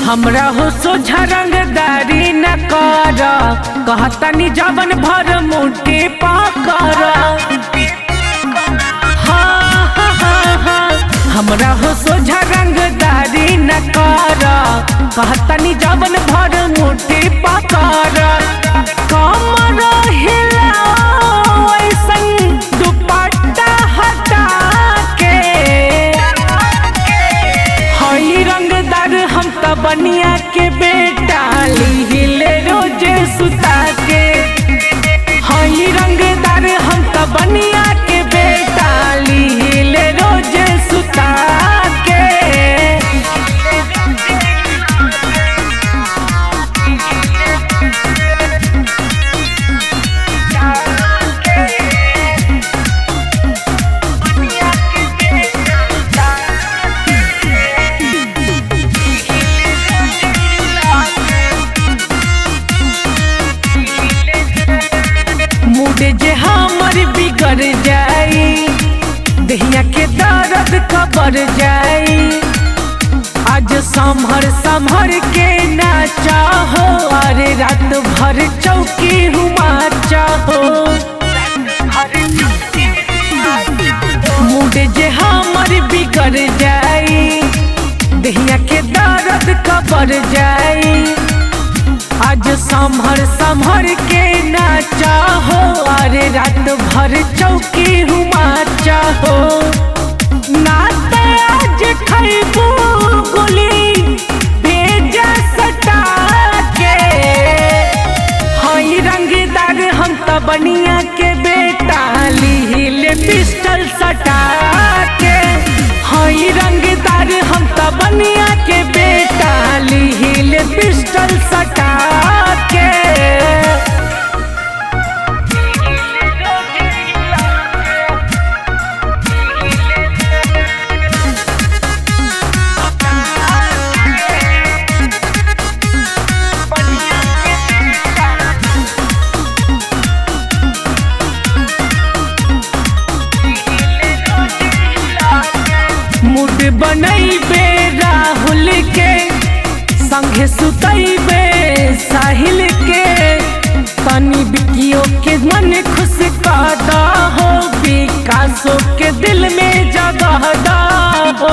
हमरा हो सोझा रंगदारी न कर कहतनी जवन भर मुट्ठी पकर हाँ, हाँ, हाँ, हाँ। हमरा हो सोझा रंगदारी न कर कहतनी जवन भर मुट्ठी पकर कमर हिलाओ ऐसन दुपट्टा हटा के हई रंगदार हम त बनिया के बेटा हिले रोजे सुता के हई रंगदार हम त बनिया के बेटा हिले रोजे सुता के मूड जे हमर बिगड़ जाई दहिया के दर्द कबर जाई आज संभर संभर के ना चाहो अरे रात भर चौकी हुमा चाहो मूड जे हमर बिगड़ जाई दहिया के दर्द कबर जाई आज संभर संभर के ना चाहो अरे रात भर चौकी हुमा चाहो ना ते आज खैबू गोली भेजा सटा के हई रंगदार हम त बनिया के बेटा लीले पिस्टल सटा के हई रंगदार हम त बनिया के बेटा लीले पिस्टल सटा के मूड बनैबे राहुल के संगे सुतैबे साहिल के तनी बिकियो के मन खुश कादा हो विकासो के दिल में जगह दा हो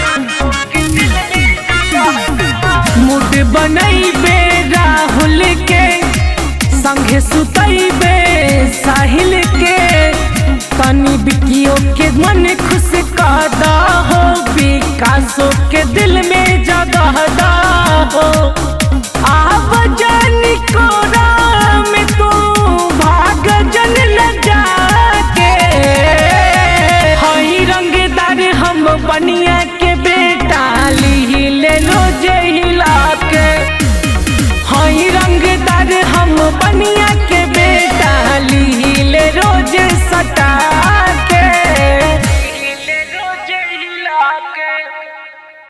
मूड बनैबे राहुल के संगे सुतैबे साहिल के तनी बिकियो के मन खुश कादा हो विकासो के दिल में जगह दा हो